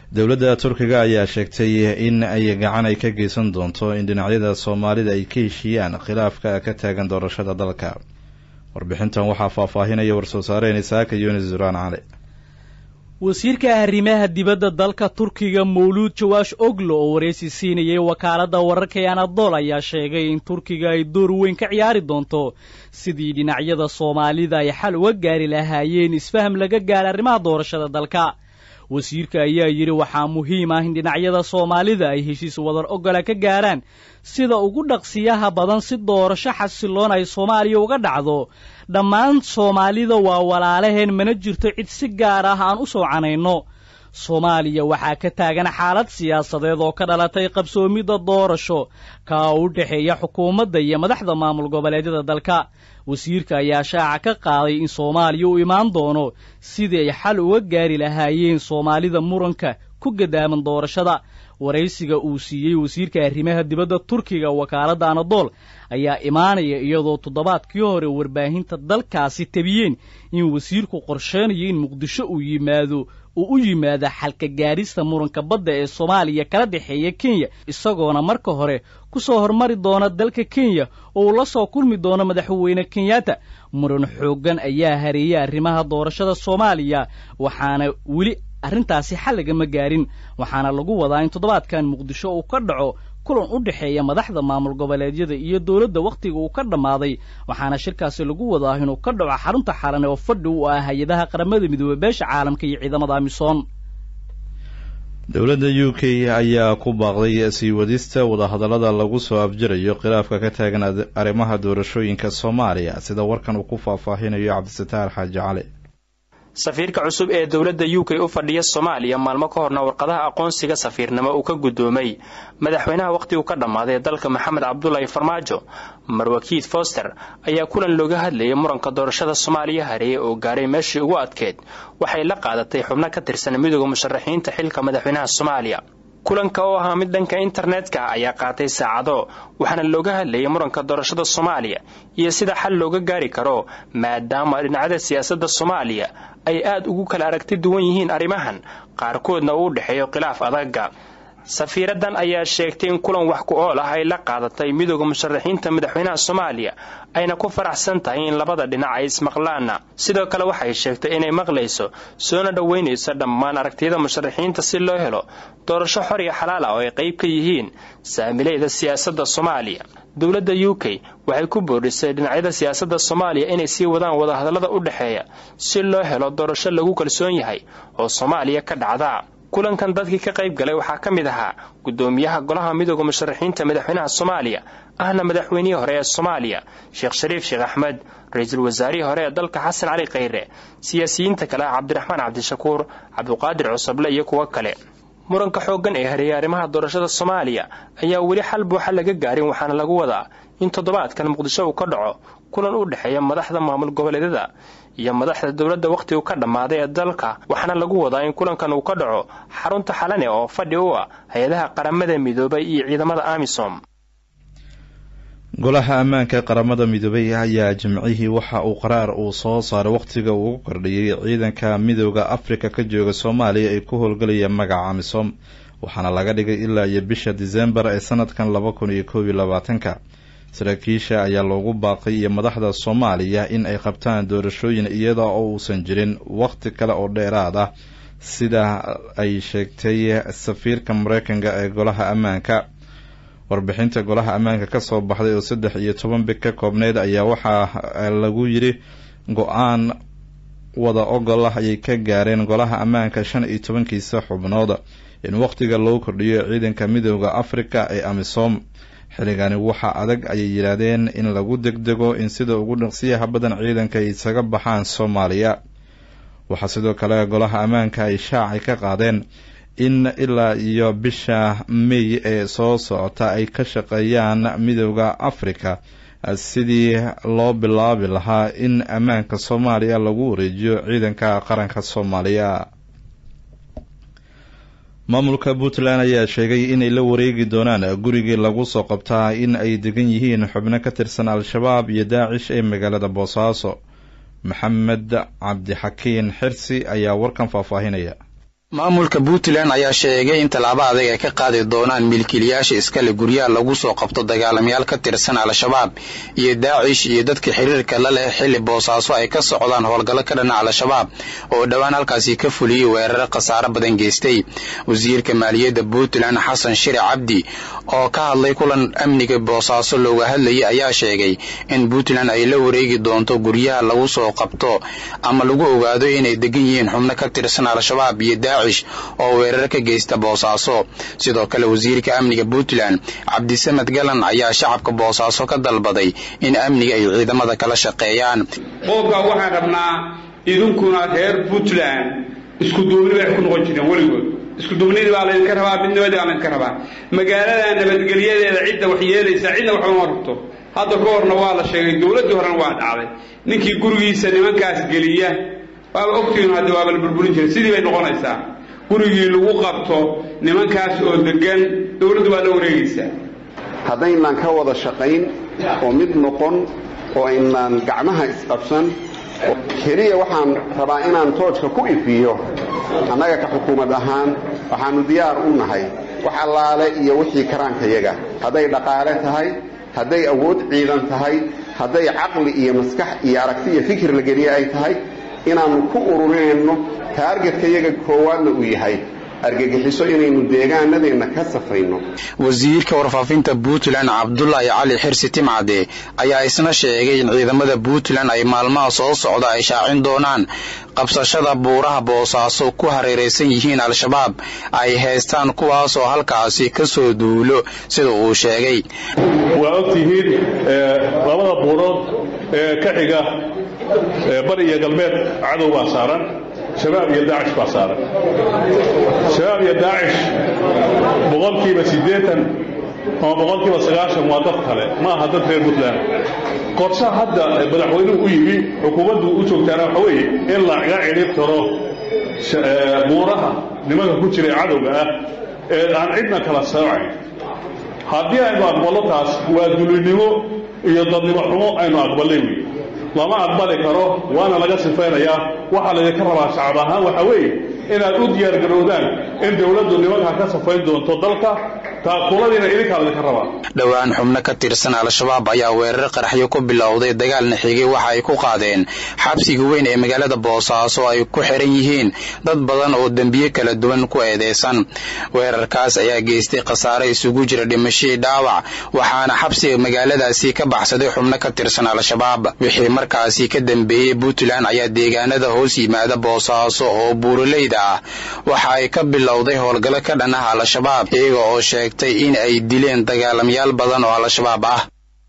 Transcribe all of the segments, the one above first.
dowladda turkiga ayaa sheegtay in ay gacan ay ka geysan doonto in dhinacyada soomaalida ay ka heshiiyaan khilaafka ka taagan doorashada dalka warbixintan waxaa faahfaahinaya war-soo saareen isaaka yunis duraan cali wasiirka arrimaha dibadda dalka turkiga mawluud jawaash oglo oo waraysi siinayay wakaaladda wararka ee anadol ayaa sheegay in turkiga ay door weyn ka ciyaari doonto sidii dhinacyada soomaalida ay xal uga gaari lahaayeen isfaham laga gaara arrimaha doorashada dalka wasiirka ayaa yidhi waxaa muhiim ah in dhinacyada soomaalida ay heshiis wadar ogola ka gaaraan sida ugu dhaqsiyaha badan si doorasho xasiloon ay soomaaliya uga dhacdo dhammaan soomaalida waa walaalaheen mana jirto cid si gaar ah aan u soo canayno soomaaliya waxaa ka taagan xaalad siyaasadeed oo ka dhalatay qabsoomidda doorasho kaa u dhexeeya xukuumadda iyo madaxda maamul goboleedyada dalka wasiirka ayaa shaaca ka qaaday in soomaaliya u imaan doono sidii ay xal uga gaari lahaayeen soomaalida muranka ku gadaaman doorashada waraysiga uu siiyey wasiirka arrimaha dibadda turkiga wakaaladda anadool ayaa imaanaya iyadoo toddobaadkii hore warbaahinta dalkaasi tabiyeen in wasiirku qorsheynayo in muqdisho uu yimaado uu u yimaado xalka gaadhista muranka badda ee soomaaliya kala dhexeeya kenya isagoona marka hore ku soo hormari doona dalka kenya oo uu la soo kulmi doono madaxweyne kenyatta muran xooggan ayaa hareeyay arrimaha doorashada soomaaliya waxaana weli arrintaasi xal lagama gaarin waxaana lagu wadaa in toddobaadkan muqdisho uu ka dhaco kulan u dhexeeya madaxda maamul goboleedyada iyo dowladda wakhtiga uu ka dhammaaday waxaana shirkaasi lagu wadaa inuu ka dhaco xarunta xalane oo fadhi u ah hay-adaha qaramada midoobey beesha caalamka iyo ciidamada amisom dowladda u k ayaa ku baaqday sii wadista wadahadallada lagu soo afjirayo khilaafka ka taagan arrimaha doorashooyinka soomaaliya sida warkan uu ku faahfaahinayo cabdisataar xaaji cali safiirka cusub ee dowladda u k u fadhiya soomaaliya maalmo ka horna warqadaha aqoonsiga safiirnimo uu ka guddoomay madaxweynaha wakhtigu ka dhammaaday dalka maxamed cabdulaahi farmaajo marwakiid foster ayaa kulan looga hadlayay muranka doorashada soomaaliya hareeye oo gaaray meeshii ugu adkeed waxay la qaadatay xubno ka tirsan midooda musharaxiinta xilka madaxweynaha soomaaliya kulanka oo ahaa mid dhanka internetka ayaa qaatay saacado waxaana looga hadlayay muranka doorashada soomaaliya iyo sida xal looga gaari karo maadaama dhinacyada siyaasadda soomaaliya ay aad ugu kala aragti duwan yihiin arrimahan qaarkoodna uu u dhexeeyo khilaaf adaga safiiradan ayaa sheegtay in kulan wax ku ool ah ay la qaadatay midooda musharaxiinta madaxweynaha soomaaliya ayna ku faraxsan tahay in labada dhinac ay ismaqlaana sidoo kale waxay sheegtay inay maqlayso soona dhoweynayso dhammaan aragtiyada musharaxiinta si loo helo doorasho xor iyo xalaal ah oo ay qayb ka yihiin saamilayda siyaasadda soomaaliya dowladda u k waxay ku boodhisay dhinacyada siyaasadda soomaaliya inay sii wadaan wadahadallada u dhexeeya si loo helo doorasho lagu kalsoon yahay oo soomaaliya ka dhacda kulankan dadkii ka qayb galay waxaa ka mid ahaa guddoomiyaha golaha midooda musharaxiinta madaxweynaha soomaaliya ahna madaxweynihii hore ee soomaaliya sheekh shariif sheekh axmed ra-iisul wasaarihii hore ee dalka xasan cali khayre siyaasiyiinta kale ah cabdiraxmaan cabdishakuur cabduqaadir cusuble iyo kuwo kale muranka xooggan ee hareeyay arrimaha doorashada soomaaliya ayaa weli xal buuxa laga gaarin waxaana lagu wadaa in toddobaadkan muqdisho uu ka dhaco kulan u dhexeeya madaxda maamul goboleedyada iyo madaxda dowladda wakhtigu ka dhammaaday ee dalka waxaana lagu wadaa in kulankan uu ka dhaco xarunta xalane oo fadhi u ah hay-adaha qaramada midoobay iyo ciidamada amisom golaha ammaanka qaramada midoobay ayaa jimcihii waxa uu qaraar uu soo saaray wakhtiga uu ugu kordhiyey ciidanka midooda afrika ka jooga soomaaliya ay ku howlgalayaan magaca amisom waxaana laga dhigay ilaa iyo bisha disembar ee sanadkan laba kun iyo koob iyo labaatanka saraakiisha ayaa loogu baaqay iyo madaxda soomaaliya in ay qabtaan doorashooyin iyada oo uusan jirin wakhti kale oo dheeraad ah sida ay sheegtay safiirka mareykanka ee golaha ammaanka warbixinta golaha ammaanka kasoo baxday oo saddex iyo toban big ka koobneyd ayaa waxaa lagu yiri go-aan wada ogol ah ayay ka gaareen golaha ammaanka shan iyo tobankiisa xubnood in wakhtiga loo kordhiyo ciidanka midooda afrika ee amisom xilligani waxaa adag ayay yidhaahdeen in lagu degdego in sida ugu dhaqsiyaha badan ciidanka ay isaga baxaan soomaaliya waxaa sidoo kale golaha ammaanka ay shaacay ka qaadeen in ilaa iyo bisha may ee soo socota ay ka shaqeeyaan midooda afrika sidii loo bilaabi lahaa in ammaanka soomaaliya lagu wareejiyo ciidanka qaranka soomaaliya maamulka puntland ayaa sheegay inay la wareegi doonaan gurigii lagu soo qabtaa in ay degan yihiin xubno ka tirsan al-shabaab iyo daacish ee magaalada boosaaso maxamed cabdixakiin xirsi ayaa warkan faahfaahinaya maamulka puntland ayaa sheegay in tallaabo adag ay ka qaadi doonaan milkiilayaasha iskale guryaha lagu soo qabto dagaalamayaal ka tirsan al-shabaab iyo daacish iyo dadka xiriirka la leh xilli boosaaso ay ka socdaan howlgallo ka dhana al-shabaab oo dhowaan halkaasi ka fuliyey weeraro khasaaro badan geystay wasiirka maaliyadda puntland xasan shire cabdi oo ka hadlay kulan amniga boosaaso looga hadlayay ayaa sheegay in puntland ay la wareegi doonto guryaha lagu soo qabto ama lagu ogaado inay degan yihiin xubno ka tirsan al-shabaab iyo oo weerar ka geysta boosaaso sidoo kale wasiirka amniga puntland cabdisamed galan ayaa shacabka boosaaso ka dalbaday in amniga ay ciidamada kala shaqeeyaan qoobkaa waxaan rabnaa idinkuna reer puntland isku duubni bay ku noqon jireen weligood isku duubnidii baa laydinka rabaa midnimadii baa laydinka rabaa magaalada nabadgelyadeeda cidda wax yeelaysaa cidna waxba ma rabto hadda ka horna waa la sheegay dowladdii horena waa dhacday ninkii gurigiisa nimankaas geliya waaba ogtihiin hadda waaba la burburin jiray sidii bay noqonaysaa gurigii lagu qabto nimankaas oo degan dowladdu waa la wareegaysaa haddaynaan ka wada shaqayn oo mid noqon oo aynaan gacmaha isqabsan keliya waxaan rabaa inaan toojka ku ifiyo annaga ka xukuumad ahaan waxaannu diyaar u nahay wax allaale iyo wixii karaankayaga hadday dhaqaale tahay hadday awood ciidan tahay hadday caqli iyo maskax iyo aragti iyo fikir la geliye ay tahay inaannu ku ururinayno taargetka yaga koowaadna uu yahay argagixiso inaynu deegaanadeenna ka safayno wasiirka warfaafinta puntland cabdulaahi cali xirsi timcade ayaa isna sheegay in ciidamada puntland ay maalmaha soo socda ay shaacin doonaan qabsashada buuraha boosaaso ku hareeraysan yihiin al-shabaab ay haystaan kuwaasoo halkaasi ka soo duulo sida uu sheegay waa ogtihiin labada buurood ee ka xiga bari iyo galbeed cadow baa saaran shabaab iyo daacish baa saaran shabaab iyo daacish boqolkiiba siddeetan ama boqolkiiba sagaashan waa dad kale ma aha dad reer puntland qorsha hadda madaxweynuhu u yimi xukuumaddu u joogtaana waxa weeye in laga cidhib taro buuraha nimanka ku jira ee cadowga ah ee aan cidna kala soocayn haddii aynu aqballo taas waa dulinimo iyo dadnimo xumo aynu aqballay wey lama aqbali karo waana laga sifaynayaa waxaa laydinka rabaa shacab ahaan waxaa weeye inaad u diyaargarowdaan in dowladdu nimanka ka safayn doonto dalka taakuladiina idinkaa laydinka rabaa dhowaan xubno ka tirsan al-shabaab ayaa weerar qaraxyo ku bilowday dagaalna xigay waxa ay ku qaadeen xabsiga weyn ee magaalada boosaaso ay ku xiran yihiin dad badan oo dembiye kala duwan ku eedeysan weerarkaas ayaa geystay khasaare isugu jira dhimashadii dhaawac waxaana xabsiga magaaladaasi ka baxsaday xubno ka tirsan al-shabaab wixii markaasi ka dambeeyey puntland ayaa deegaanada hoos yimaada boosaaso oo buuraleyda ah waxa ay ka bilowday howlgallo ka dhan ah al-shabaab iyaga oo sheegtay in ay dileen dagaalamayaal badan oo al-shabaab ah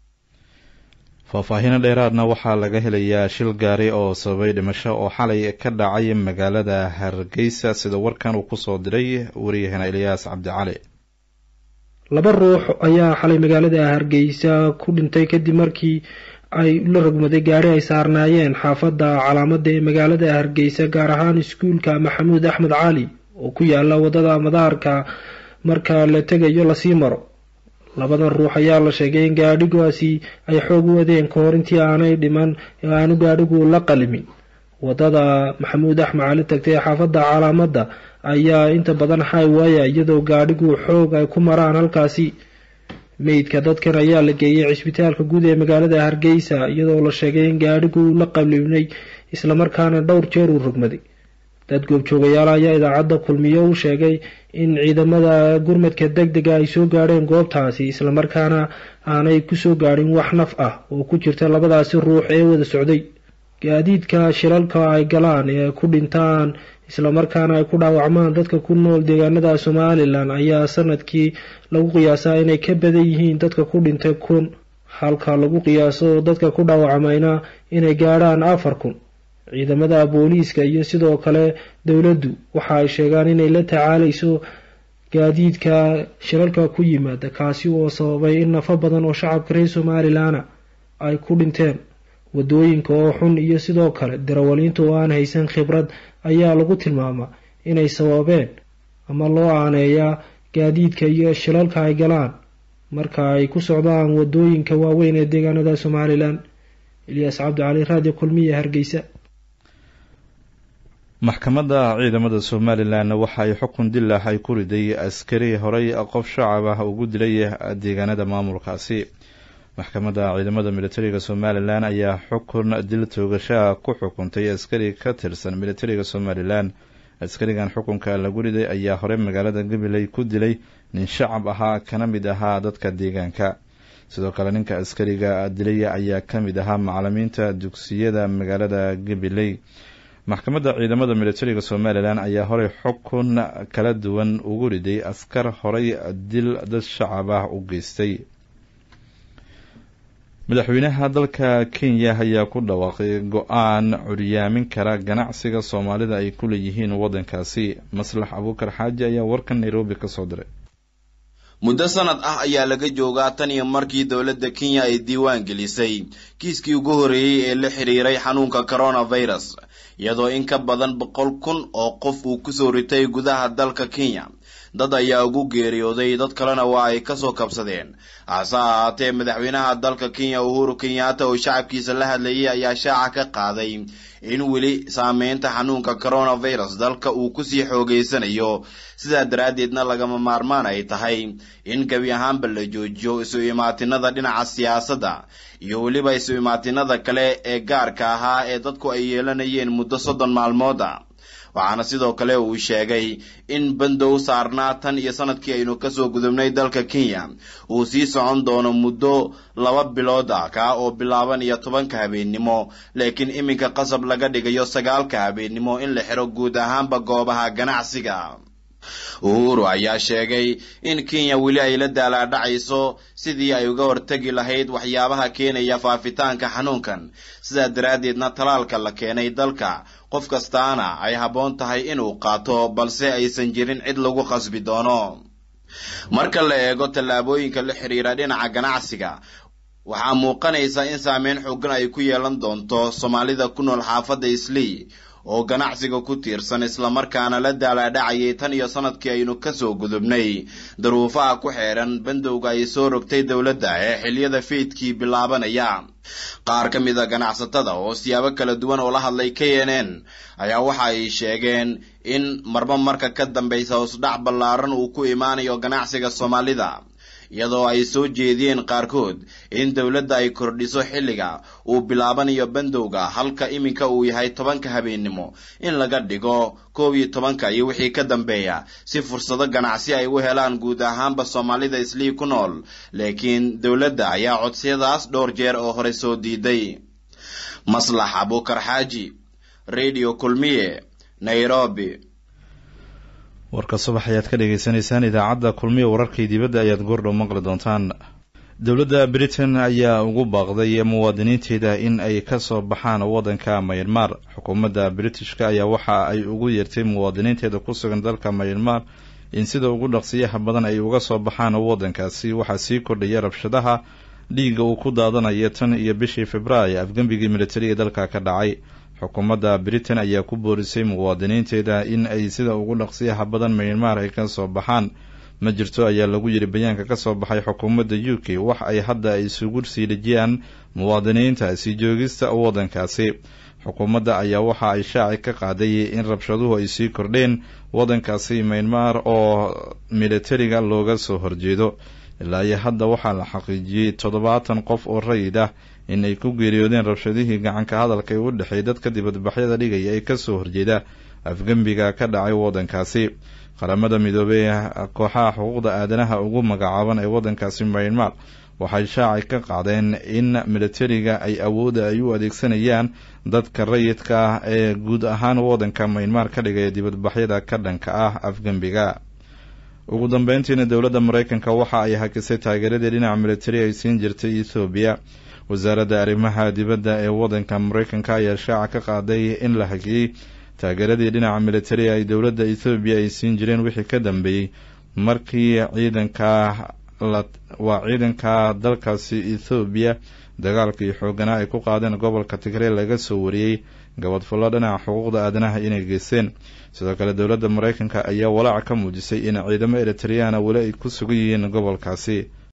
faahfaahino dheeraadna waxaa laga helayaa shil gaari oo sababay dhimasho oo xalay ka dhacay magaalada hargeysa sida warkan uu kusoo diray wariyahena eliyaas cabdicali laba ruux ayaa xalay magaalada hargeysa ku dhintay kadib markii ay la rogmaday gaari ay saarnaayeen xaafadda calaamada ee magaalada hargeysa gaar ahaan iskuulka maxamuud axmed cali oo ku yaala wadada madaarka marka la tegayo lasii maro labadan ruux ayaa la sheegay in gaadhigaasi ay xoog u wadeen ka hor intii aanay dhiman ee aanu gaadhigu la qalimin wadada maxamuud axmed cali tagtay ee xaafadda calaamada ayaa inta badan highwaya iyadoo gaadhigu xoog ay ku maraan halkaasi meydka dadkan ayaa la geeyay cisbitaalka guud ee magaalada hargeysa iyadoo la sheegay in gaadhigu la qalimnay islamarkaana dhowr jeer uu rogmaday dad goobjoogayaal ayaa idaacadda kulmiyo u sheegay in ciidamada gurmadka deg dega ay soo gaadheen goobtaasi islamarkaana aanay kusoo gaadhin wax naf ah oo ku jirta labadaasi ruux ee wada socday gaadiidka shilalka ay galaan ee ku dhintaan islamarkaana ay ku dhaawacmaan dadka ku nool deegaanada somalilan ayaa sanadkii lagu qiyaasaa inay ka badan yihiin dadka ku dhintay kun halka lagu qiyaaso dadka ku dhaawacmayna inay gaadhaan afar kun ciidamada booliiska iyo sidoo kale dowladdu waxa ay sheegaan inay la tacaalayso gaadiidka shilalka ku yimaada kaasi oo sababay in nafo badan oo shacabka reer somalilana ay ku dhinteen wadooyinka oo xun iyo sidoo kale darawaliinta oo aan haysan khibrad ayaa lagu tilmaamaa inay sababeen ama loo aaneeyaa gaadiidka iyo shilalka ay galaan marka ay ku socdaan wadooyinka waaweyn ee deegaanada somalilan ilyaas cabdicali raadiyo kulmiya hargeysa maxkamadda ciidamada somalilan waxa ay xukun dil ah ay ku riday askari horey qof shacab ah ugu dilay deegaanada maamulkaasi maxkamadda ciidamada militariga somalilan ayaa xukun dil toogashaa ku xukuntay askari ka tirsan militariga somalilan askarigan xukunka lagu riday ayaa horey magaalada gabiley ku dilay nin shacab ahaa kana mid ahaa dadka deegaanka sidoo kale ninka askariga dilay ayaa ka mid ahaa macalimiinta dugsiyada magaalada gabiley maxkamadda ciidamada militariga somalilan ayaa horey xukun kala duwan ugu riday askar horey dil dad shacab ah u geystay madaxweynaha dalka kenya ayaa ku dhawaaqay go-aan curyaamin kara ganacsiga soomaalida ay ku leeyihiin waddankaasi maslax abuukar xaaji ayaa warkan nairobi ka soo diray muddo sanad ah ayaa laga joogaa tan iyo markii dowladda kenya ay diiwaan gelisay kiiskii ugu horreeyey ee la xiriiray xanuunka coronavirus iyadoo in ka badan boqol kun oo qof uu kusoo ritay gudaha dalka kenya dad ayaa ugu geeriyooday dad kalena waa ay kasoo kabsadeen hase ahaatee madaxweynaha dalka kenya uhuru kenyatta oo shacabkiisa la hadlayay ayaa shaaca ka qaaday in weli saameynta xanuunka coronavirus dalka uu kusii xoogeysanayo sidaa daraaddeedna lagama maarmaan ay tahay in gebi ahaanba la joojiyo isu imaatinada dhinaca siyaasadda iyo weliba isu imaatinada kale ee gaarka ahaa ee dadku ay yeelanayeen muddo soddon maalmooda waxaana sidoo kale uu sheegay in bandow saarnaa tan iyo sanadkii aynu kasoo gudubnay dalka kenya uu sii socon doono muddo laba bilood ah kaa oo bilaaban iyo tobanka habeennimo laakiin iminka qasab laga dhigayo sagaalka habeennimo in la xiro guud ahaanba goobaha ganacsiga uhuru ayaa sheegay in kenya weli ay la daalaadhacayso sidii ay uga hortegi lahayd waxyaabaha keenaya faafitaanka xanuunkan sidaa daraaddeedna talaalka la keenay dalka qof kastaana ay habboon tahay inuu qaato balse aysan jirin cid lagu qasbi doono marka la eego tallaabooyinka la xidhiira dhinaca ganacsiga waxaa muuqanaysa in saameyn xoogan ay ku yeelan doonto soomaalida ku nool xaafadda islii oo ganacsiga ku tiirsan islamarkaana la daalaadhacayay tan iyo sanadkii aynu kasoo gudubnay daruufaha ku xeedhan bandowga ay soo rogtay dowladda ee xiliyada faydkii bilaabanaya qaar ka mid a ganacsatada oo siyaabo kala duwan oo la hadlay k n n ayaa waxa ay sheegeen in marba marka ka dambaysa hoosdhac ballaaran uu ku imaanayo ganacsiga soomaalida iyadoo ay soo jeediyeen qaarkood in dowladda ay kordhiso xilliga uu bilaabanayo bandowga halka iminka uu yahay tobanka habeennimo in laga dhigo koob iyo tobanka iyo wixii ka dambeeya si fursado ganacsi ay u helaan guud ahaanba soomaalida islii ku nool laakiin dowladda ayaa codsiyadaas dhowr jeer oo hore soo diiday maslax abuukar xaaji radio kulmiye nairobi warka subax ayaad ka dhagaysanaysaan idaacadda kulmiya wararkii dibadda ayaad goordhow maqli doontaan dowladda britain ayaa ugu baaqday muwaadiniinteeda in ay ka soo baxaan waddanka mayanmar xukuumadda britishka ayaa waxa ay ugu yeertay muwaadiniinteeda ku sugan dalka mayanmar in sida ugu dhaqsiyaha badan ay uga soo baxaan waddankaasi waxaa sii kordhaya rabshadaha dhiigga uu ku daadanaya tan iyo bishii februaayo afgembigii militari ee dalka ka dhacay xukuumadda britain ayaa ku boorisay muwaadiniinteeda in ay sida ugu dhaqsiyaha badan mayanmar ay ka soo baxaan ma jirto ayaa lagu yidhi bayaanka ka soo baxay xukuumadda u k wax ay hadda ay isugu sii dhejiyaan muwaadiniinta sii joogista waddankaasi xukuumadda ayaa waxa ay shaaci ka qaaday in rabshaduhu ay sii kordheen waddankaasi maynmar oo militariga looga soo horjeedo ilaa iyo hadda waxaa la xaqiijiyey toddobaatan qof oo rayid ah in ay ku geeriyoodeen rabshadihii gacanka hadalka ee u dhexeey dadka dibadbaxyada dhigaya ee kasoo horjeeda afgembiga ka dhacay waddankaasi qaramada midoobey kooxaha xuquuqda aadanaha ugu magacaaban ee waddankaasi maynmar waxay shaaci ka qaadeen in militariga ay awoodda ay u adeegsanayaan dadka rayidka ah ee guud ahaan waddanka maynmar ka dhigaya dibadbaxyada ka dhanka ah afgembiga ugu dambeyntiina dowladda maraykanka waxa ay hakisay taageeradii dhinaca militari ay siin jirtay ethoobiya wasaaradda arrimaha dibadda ee waddanka maraykanka ayaa shaaca ka qaaday in la hakiyey taageeradii dhinaca militari ay dowladda ethoobiya ay siin jireen wixii ka dambeeyey markii ciidanka waa ciidanka dalkaasi ethoobiya dagaalkii xooganaa ay ku qaadeen gobolka tigree laga soo wariyey gabadfullo dhinaca xuquuqda aadanaha inay geysteen sidoo kale dowladda maraykanka ayaa walaaca ka muujisay in ciidamo eritriyaana weli ay ku sugan yihiin gobolkaasi